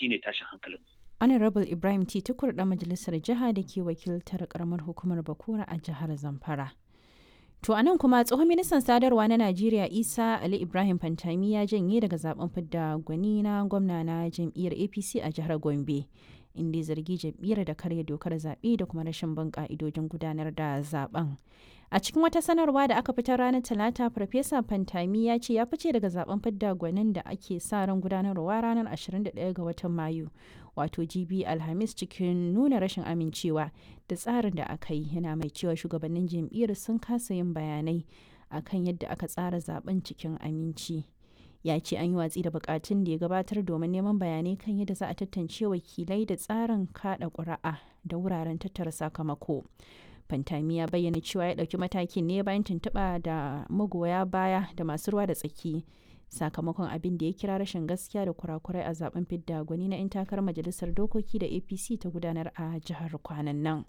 shine tashin hankalin honorable ibrahim t tukur da majalisar jiha da ke wakiltar karamar hukumar bakura a jihar zamfara to a nan kuma tsohon ministan sadarwa na najeriya isa ali ibrahim fantami ya janye daga zaben fidda gwani na gwamna na jam'iyyar apc a jihar gombe inda ya zargi jam'iyyar da karya dokar zaɓe da kuma rashin bin ƙa'idojin gudanar da zaben a cikin wata sanarwa da aka fitar ranar talata farfesa fantami ya ce ya fice daga zaben fidda gwanin da ake sa ran gudanarwa ranar 21 ga watan mayu wato gb alhamis cikin nuna rashin amincewa da tsarin da aka yi yana mai cewa shugabannin jam'iyyar sun kasa yin bayanai akan yadda aka tsara zaben cikin aminci ya ce an yi watsi da bukatun da ya gabatar domin neman bayanai kan yadda za a tantance wakilai da tsarin kada ƙuri'a da wuraren tattara sakamako fantami ya bayyana cewa ya ɗauki matakin ne bayan tuntuɓa da magoya baya da masu ruwa da tsaki sakamakon abin da ya kira rashin gaskiya da kurakurai a zaben fidda gwani na 'yan takarar majalisar dokoki da apc ta gudanar a jihar kwanan nan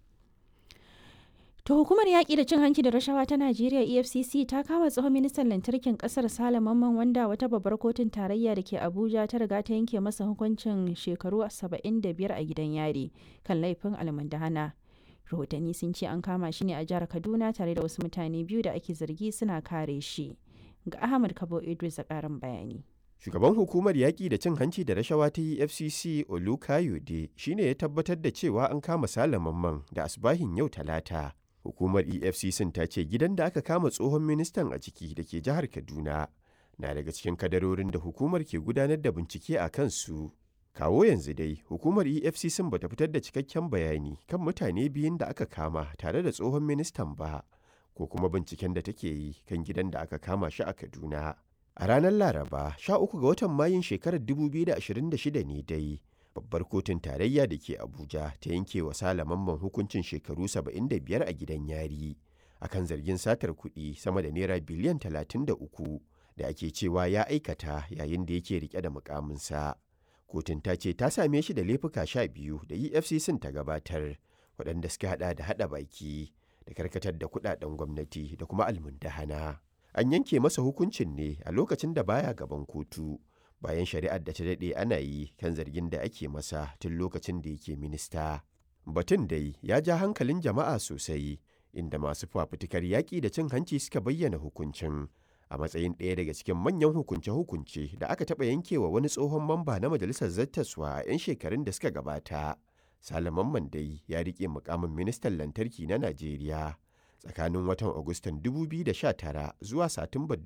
To hukumar yaƙi da cin hanci da rashawa ta Najeriya EFCC ta kama tsohon ministan lantarkin ƙasar Sale Mamman wanda wata babbar kotun tarayya da ke Abuja ta riga ta yanke masa hukuncin shekaru 75 a gidan yari kan laifin almundahana. Rahotanni sun ce an kama shi ne a jihar Kaduna tare da wasu mutane biyu da ake zargi suna kare shi. Ga Ahmad Kabo Idris a ƙarin bayani. Shugaban hukumar yaƙi da cin hanci da rashawa ta EFCC Olukayode shine ya tabbatar da cewa an kama Sale Mamman da asbahin yau Talata. hukumar efcc ta ce gidan da aka kama tsohon ministan a ciki da ke jihar kaduna na daga cikin kadarorin da hukumar ke gudanar da bincike a kansu kawo yanzu dai hukumar efcc bata fitar da cikakken bayani kan mutane biyun da aka kama tare da tsohon ministan ba ko kuma binciken da take yi kan gidan da aka kama shi a kaduna a ranar laraba 13 ga watan mayun shekarar 2026 ne dai babbar kotun tarayya da ke abuja ta yanke wa salamanman hukuncin shekaru 75 a gidan yari akan zargin satar kuɗi sama da naira biliyan 33 da ake cewa ya aikata yayin da yake rike da mukaminsa kotun ta ce ta same shi da laifuka sha biyu da efcc ta gabatar waɗanda suka hada da hada baki da karkatar da kuɗaɗen gwamnati da kuma almundahana an yanke masa hukuncin ne a lokacin da baya gaban kotu bayan shari'ar da ta daɗe ana yi kan zargin da ake masa tun lokacin da yake minista. Batun dai ya ja hankalin jama'a sosai, inda masu fafutukar yaƙi da cin hanci suka bayyana hukuncin a matsayin ɗaya daga cikin manyan hukunce-hukunce da aka taɓa yankewa wani tsohon mamba na majalisar zattaswa a 'yan shekarun da suka gabata. Salaman Mandai ya riƙe mukamin ministan lantarki na Najeriya tsakanin watan Agustan 2019 zuwa Satumbar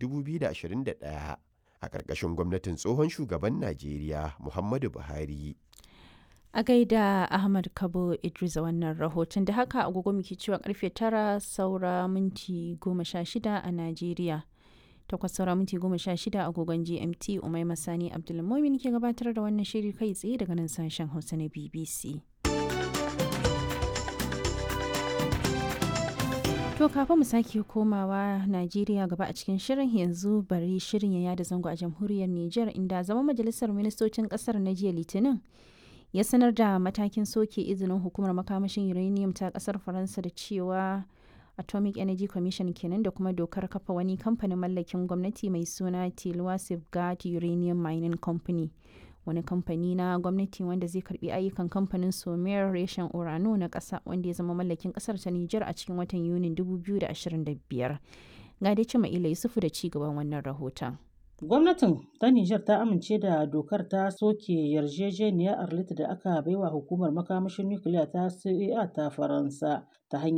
2021. a ƙarƙashin gwamnatin tsohon shugaban Najeriya Muhammadu Buhari. A gaida Ahmad Kabo Idris a wannan rahoton da haka agogo muke cewa karfe tara saura minti goma sha shida a Najeriya. Takwas saura minti goma sha shida agogon GMT Umai Masani Abdulmumin ke gabatar da wannan shiri kai tsaye daga nan sashen Hausa na BBC. To kafin mu sake komawa Najeriya gaba a cikin shirin yanzu bari shirin ya yada zango a jamhuriyar Nijar inda zama majalisar ministocin kasar na jiya Litinin ya sanar da matakin soke izinin hukumar makamashin uranium ta kasar Faransa da cewa Atomic Energy Commission kenan da kuma dokar kafa wani kamfanin mallakin gwamnati mai suna Tilwa Safeguard Uranium Mining Company. wani kamfani na gwamnati wanda zai karbi ayyukan kamfanin somer reshen urano na ƙasa wanda ya zama mallakin ƙasar ta Nijar a cikin watan Yunin 2025. Ga dai cima ila Yusufu da ci gaban wannan rahoton. Gwamnatin ta Nijar ta amince da dokar ta soke yarjejeniyar Arlit da aka baiwa hukumar makamashin nukiliya ta CEA ta Faransa ta hanyar